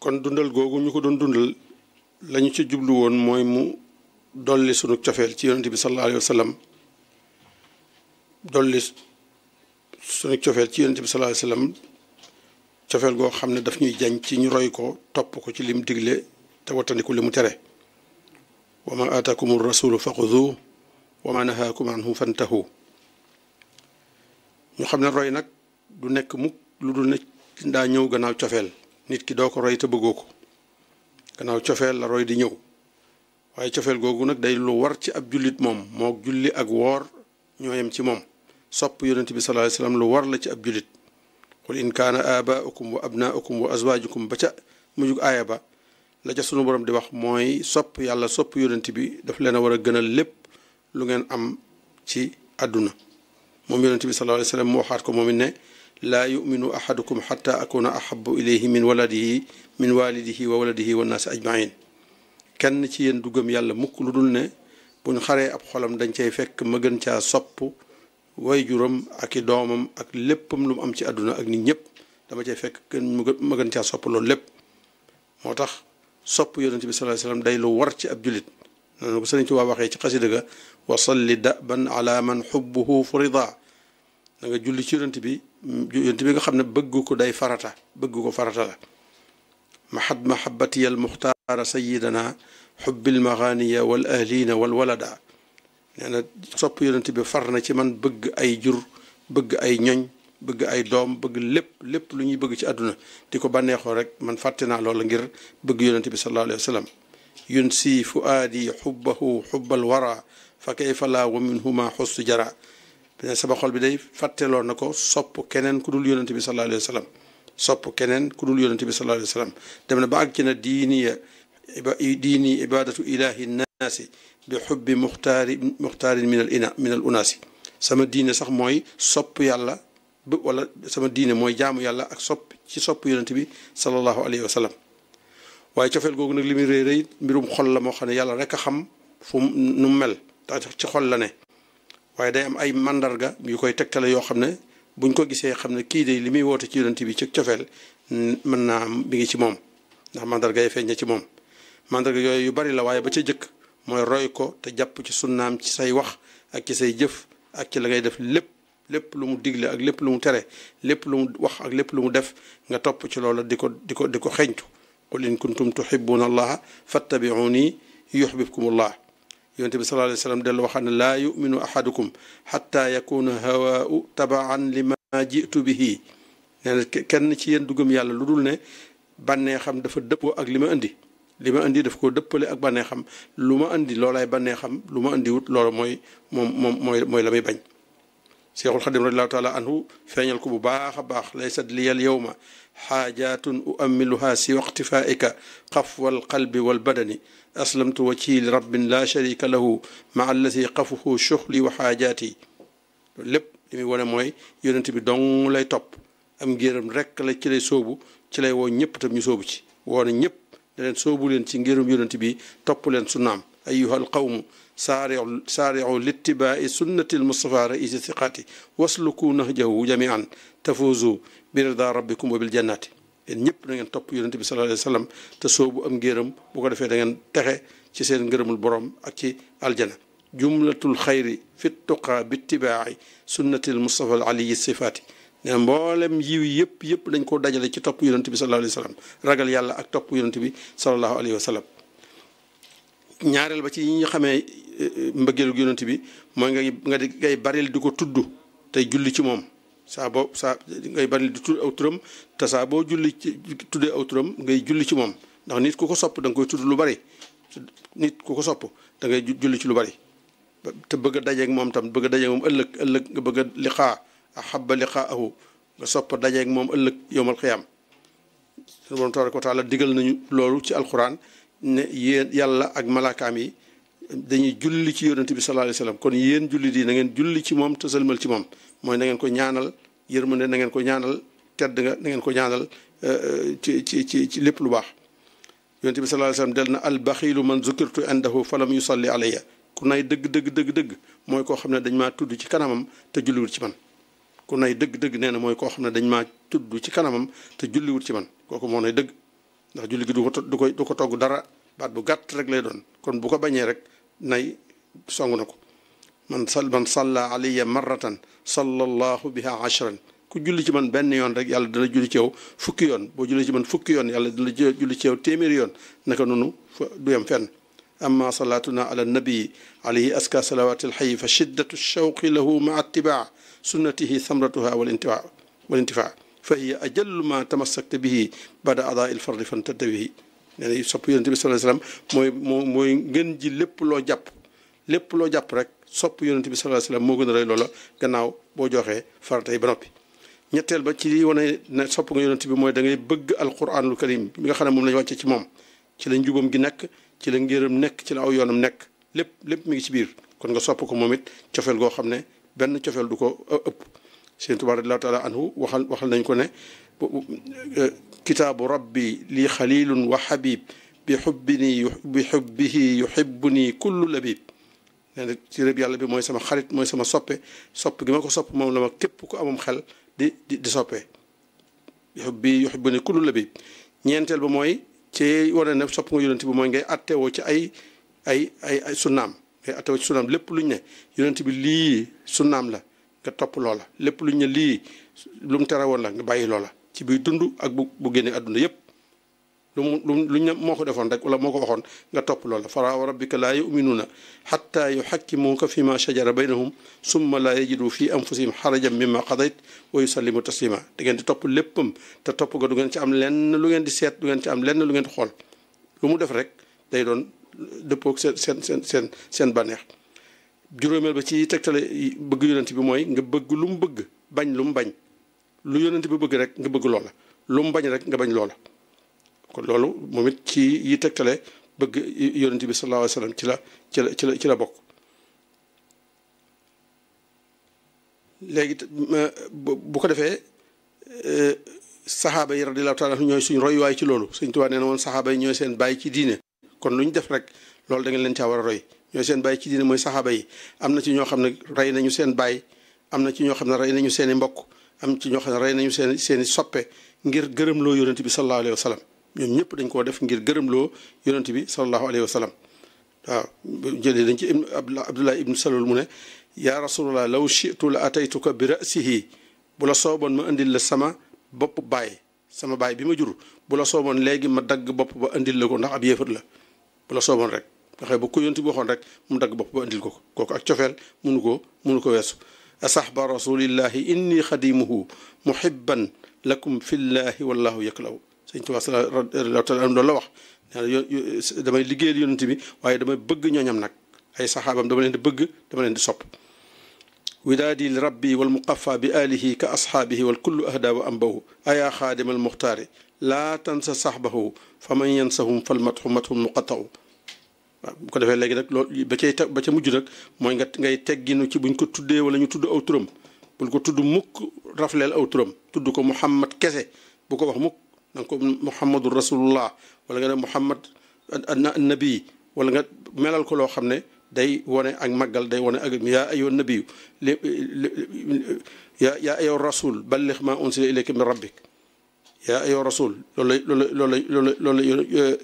kon dundal googu ñu ko doon dundal lañu ci jublu woon mooy mu dolli sunu cofeel ci yonente bi sallallahu alayhi wa sallam dolli sunu cofeel ci yonente bi sallallahu alayhi wa sallam cofeel goo xam ne daf ñuy jañ ci ñu roy ko topp ko ci lim digle te wattandiku li mu tere wa ma aataakum rasulu faxudu wa ma nahaakum anhu fantahu ñu xam ne roy nag du nekk mukk lu dul ne daa ñëw gannaaw cofeel nit ki doo ko roy te bëggoo ko gannaaw cofeel la roy di ñëw waaye cofeel googu nag day lu war ci ab jullit moom moo julli ak woor ñoo yem ci moom sopp yonent bi sallallahu alayhi wasallam lu war la ci ab jullit qul in kaana abaaukum wa abnaaukum wa azwaajukum ba ca mujug aaya ba la ca sunu borom di wax mooy sopp yàlla sopp yonent bi daf leen a war a gënal lépp lu ngeen am ci àdduna moom yonent bi sallallahu alayhi wasallam mu waxaat ko moom it ne laa yuminu ahadukum xata akuna ahabu ilayhi min waladihi min walidihi wa waladihi wa naasi ajmain kenn ci yéen du gëm yàlla mukk lu dul ne buñ xaree ab xolam dañ cay fekk ma gën caa sopp way juram ak i doomam ak léppam lu mu am ci àdduna ak nit ñëpp dama cay fekk gën ma gën caa sopp loolu lépp moo tax sopp yonent bi sallallahu alayhi wasallam day lu war ci ab julit noonu ko sëriñ ci waa waxee ci xasida ga wa salli daban ala man xubbuhu furida da nga julli ci yonent bi yonent bi nga xam ne bëgg ko day farata bëgg ko farata la mahad mahabatiya al muxtaara sayidana xubbil maganiya wal ahlina wal walada nee na sopp yonent bi far na ci man bëgg ay jur bëgg ay ñoñ bëgg ay doom bëgg lépp lépp lu ñuy bëgg ci àdduna di ko bànneexoo rek man fàtte naa loola ngir bëgg yonent bi sallallahu alayhi wa sallam yun si fuaadi xubbahu xubbal wara fa kayfa laa wa minhuma xustu jara sama xol bi day fàtteloo na ko sopp keneen ku dul yonent bi sallallahu alayhi wa sallam sopp keneen ku dul yonent bi sallallahu alayhi wa sallam dem na ba àgg ci na diiniya diini ibadatu ilahi nnaasi bi xubbi muxtaari muxtaarin min al ina min al unaasi sama diine sax mooy sopp yàlla b wala sama diine mooy jaamu yàlla ak sopp ci sopp yonent bi sallallahu alayhi wa sallam waaye cofeel googu nag li muy rëy rëy mbirum xol la moo xam ne yàlla rek a xam fu nu mel tax ci xol la ne waaye day am ay mandarga yu koy tegtale yoo xam ne buñ ko gisee xam ne kii de li muy woote ci yonent bi ci cofeel mën naa am mi ngi ci moom ndax mandarga yi feeñ na ci moom mandarga yooyu yu bari la waaye ba ca jëkk mooy roy ko te jàpp ci sunnaam ci say wax ak ci say jëf ak ci la ngay def lépp lépp lu mu digle ak lépp lu mu tere lépp lu mu wax ak lépp lu mu def nga topp ci loola di ko di ko di ko xeñtu qul in kuntum tuhibbuna allaha fattabi'uni yuhbibkum allah yonente bi sallallahu alayhi wasallam dellu waxaat ne laa yuminu ahadukum xatta yakuna hawaau tabaan lima jitu bihi nee na kenn ci yéen dugam yàlla lu dul ne bànnee xam dafa dëppoo ak li ma indi li ma indi daf ko dëppale ak bànnee xam lu ma indi loolaay bànnee xam lu ma indi wut loolu mooy moom moom mooy mooy la muy bañ cheikhul xadim radiallahu taala anhu feeñal ko bu baax a baax laysat liyal yowma xaajatun uammiluha si waqtifaika xafwa alqalbi walbadani aslamtu wajhi li rabbin la sharika lahu maa allati qafuhu shuxli wa xaajaati loolu lépp li muy wane mooy yonent bi dong lay topp am ngéram rekk la ci lay sóobu ci lay woo ñëpp tam ñu sóobu ci woo na ñëpp ne leen sóobu leen ci ngéram yonent bi topp leen sunnaam ayuha alqawmu saariu saariu littibaai sunnati almustafa raisi siqaati wasluku nahjahu jamian tafuzu bi rida rabbikum wa bil jannati yéen ñëpp da ngeen topp yonente bi sallallahu alayhi wa sallam te soobu am ngéram bu ko defee da ngeen texe ci seen ngërëmul borom ak ci aljana jumlatul xayri fi tuqa bi ittibaai sunnati almustafa al aliyi sifaati ne mboolem yiw yëpp yëpp dañ koo dajale ci topp yonente bi sallallahu alayhi wa sallam ragal yàlla ak topp yonente bi sallallahu alayhi wa sallam ñaareel ba ci yi ñu xamee mbëggeelu yonent bi mooy nga nga di ngay baril di ko tudd tey julli ci moom saa boo saa ngay baril di tudd aw turam te saa boo julli ci tuddee aw turam ngay julli ci moom ndax nit ku ko sopp da nga koy tudd lu bari nit ku ko sopp da ngay julli ci lu bari te bëgg a dajeeg moom tam bëgg a dajeeg moom ëllëg ëllëg nga bëgg a liqaa ahabba liqaahu nga sopp dajeeg moom ëllëg yowmal xiyaam sunu borom tabaraka wa taala digal nañu loolu ci alquran ne yéen yàlla ak malaakaam yi dañuy julli ci yonent bi sallallahu alayhi wasallam kon yéen julli di na ngeen julli ci moom te sëlmal ci moom mooy na ngeen ko ñaanal yërmande na ngeen ko ñaanal tedd nga na ngeen ko ñaanal ci ci ci ci lépp lu baax yonent bi sallallahu alayhi wasallam del na al baxilu man zukirtu indahu falam yusalli alayya ku nay dëgg dëgg dëgg dëgg mooy koo xam ne dañ maa tudd ci kanamam te julliwut ci man ku nay dëgg dëgg nee na mooy koo xam ne dañ maa tudd ci kanamam te julliwut ci man kooku moo nay dëgg ndax julli gi du ko du ko du ko togg dara baat bu gàtt rek lay doon kon bu ko bañee rek nay song na ko man sal man salla alayya marratan sallallahu biha ashran ku julli ci man benn yoon rek yàlla dina julli ci yow fukki yoon boo julli ci man fukki yoon yàlla dina julli ci yow téeméeri yoon naka noonu du yem fenn amma salaatuna ala nabii alayhi aska salawati alxayi fa shiddatu shawqi lahu maa ittibaa sunnatihi samratuha wal intifaa wal intifaa fa hiya ajallu ma tamassakta bihi bada adaa il fardi fantadda bihi nee na sopp yonente bi sallallahu alayhi wasallam mooy moo mooy ngeen ji lépp loo jàpp lépp loo jàpp rek sopp yonente bi sallallahu alayhi wasallam moo gën a rëy loola gannaaw boo joxee faratay ba noppi ñetteel ba ci li wane ne sopp nga yonente bi mooy da ngay bëgg alquranul karim bi nga xam ne moom lañu wàcce ci moom ci la njubam gi nekk ci la ngërëm nekk ci la aw yoonam nekk lépp lépp mi ngi ci biir kon nga sopp ko moom it cofeel goo xam ne benn cofeel du ko ëpp Sëriñ Tuubaa radiyallaahu taala anhu waxal waxal nañ ko ne kitaabu rabbi lii xalilun wa habib bi xubbini bi xubbihi yuhibbuni kullu labib nee na ci rëb yàlla bi mooy sama xarit mooy sama soppe sopp gi ma ko sopp moom la ma képp ku amam xel di di di soppee yuhibbi yuhibbuni kullu labib ñeenteel ba mooy ci wane ne sopp nga yonent bi mooy ngay attewoo ci ay ay ay ay sunnaam ngay attewoo ci sunnaam lépp luñ ne yonent bi lii sunnaam la nga topp loola lépp luñ ne lii lu mu tere woon la nga bàyyi loola ci biir dund ak bu bu génnee àdduna yépp lu mu lu luñ ne moo ko defoon rek wala moo ko waxoon nga topp loola fala wa rabbika laa yuminuuna xatta yuxakkimuuka fi ma shajara baynahum summa laa yajidu fi anfusihim xarajan mimma qadayt wa yusallimu taslima da ngeen di topp léppam te topp nga du ngeen ci am lenn lu ngeen di seet du ngeen ci am lenn lu ngeen di xool lu mu def rek day doon dëppoog seen seen seen seen seen bànneex juróomeel ba ci tegtale bëgg yonent bi mooy nga bëgg lu mu bëgg bañ lu mu bañ lu yonent bi bëgg rek nga bëgg loola lu mu bañ rek nga bañ loola kon loolu moom it ci yi tegtale bëgg yonent bi sallallahu alayhi wa sallam ci la ci la ci la ci la bokk léegi bu ko defee saxaaba yi radiyallahu taala ñooy suñ royuwaay ci loolu Sëñ Tuubaa nee na woon saxaaba yi ñooy seen bàyyi ci diine kon lu ñu def rek loolu da ngeen leen caa war a roy ñooy seen bàyyi ci diine mooy saxaaba yi am na ci ñoo xam ne rey nañu seen bàyyi am na ci ñoo xam ne rey nañu seen i mbokk am ci ñoo xam ne rey nañu seen seen i soppe ngir gërëmloo yonent bi sallallahu alayhi wa sallam ñoom ñëpp dañ koo def ngir gërëmloo yonent bi sallallahu alayhi wa sallam waaw jëlee dañ ci ibn abdullah ibnu salul mu ne yaa rasulallah law shitu la ataytuka bi rasihi bu la sooboon ma indil la sama bopp baay sama baay bi ma jur bu la sooboon léegi ma dagg bopp ba indil la ko ndax ab yéefar la bu la sooboon rek nga xëy ba ko yonent bi waxoon rek mu dagg bopp ba indil ko ko kooku ak cofeel munu ko munu ko weesu asahba rasulillahi inni xadimuhu muhibban lakum fillahi wallahu yaklaw sëñ Tuubaa radiyallaahu taala loolu la wax nee na damay liggéeyal yonent bi waaye damay bëgg ñooñam nag ay saxaabam dama leen di bëgg dama leen di sopp widaadi li rabbi wal muqafa bi alihi ka ashaabihi wal kullu ahda wa ambahu ayaa xaadima al muxtaari laa tansa saxbahu fa man yansahum fal matxu matxum muqataw waaw bu ko defee léegi nag loolu ba cay ba ca mujj nag mooy nga ngay tegginu ci buñ ko tuddee wala ñu tudd aw turam bul ko tudd mukk rafleel aw turam tudd ko muhammad kese bu ko wax mukk na nga ko muhammadu rasulullah wala nga ne muhammad nabi wala nga melal ko loo xam ne day wone ak màggal day wone ak yaa ayyuha nabiyu li yaa yaa ayyuha rasul ballix ma unsila ilayka min rabbik yaa ayyuha rasul loolu lay loolu lay loolu lay loolu lay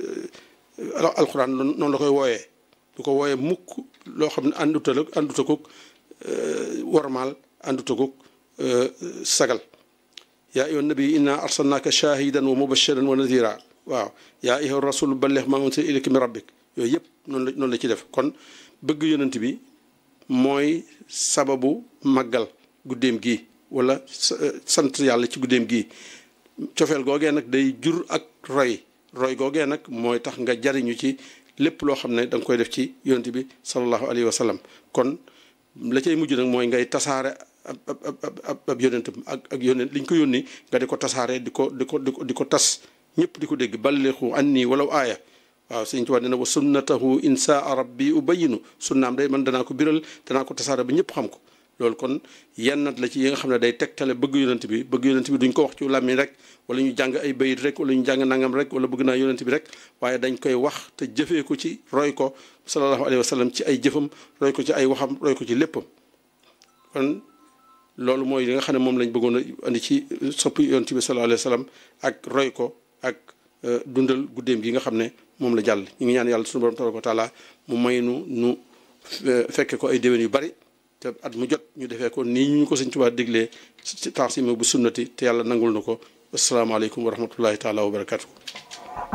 alquran noonu la koy wooyee du ko wooyee mukk loo xam ne ànduta la ànduta koog warmaal ànduta koog sagal yaa ayyuha nabiyu inna arsalnaaka shahidan wa mubashiran wa nadira waaw yaa ayyuha rasul ballix ma unsila ilayka min rabbik yooyu yëpp noonu la noonu la ci def kon bëgg yonent bi mooy sababu màggal guddeem gi wala sant yàlla ci guddeem gi cofeel googee nag day jur ak roy roy googee nag mooy tax nga jariñu ci lépp loo xam ne da nga koy def ci yonent bi sallallahu alayhi wa sallam kon la cay mujj nag mooy ngay tasaare ab ab ab yonentam ak ak yonent li ñu ko yónni nga di ko tasaare di ko di ko di ko di ko tas ñëpp di ko dégg ballixu anni walaw aaya waaw sëñ Tuubaa nee na wa sunnatahu insaa rabbi ubayinu sunnaam day man danaa ko biral danaa ko tasaare ba ñëpp xam ko loolu kon yennat la ci yi nga xam ne day tegtale bëgg yonent bi bëgg yonent bi duñ ko wax ci làmmiñ rek wala ñu jàng ay bayit rek wala ñu jàng nangam rek wala bëgg naa yonent bi rek waaye dañ koy wax te jëfee ko ci roy ko sallallahu alayhi wa sallam ci ay jëfam roy ko ci ay waxam roy ko ci léppam kon loolu mooy li nga xam ne moom lañ bëggoon a andi ci soppi yonent bi sallallahu alayhi wa sallam ak roy ko ak dundal guddeem gi nga xam ne moom la jàll ñu ngi ñaan yàlla suñu borom tabaraka wa taala mu may nu nu fekke ko ay déwén yu bari te at mu jot ñu defee ko nii ñu ko sëñ Tuubaa déglee ci taasima bu sunnati te yàlla nangul na ko asalaamaaleykum wa rahmatullahi taala wa barakatuh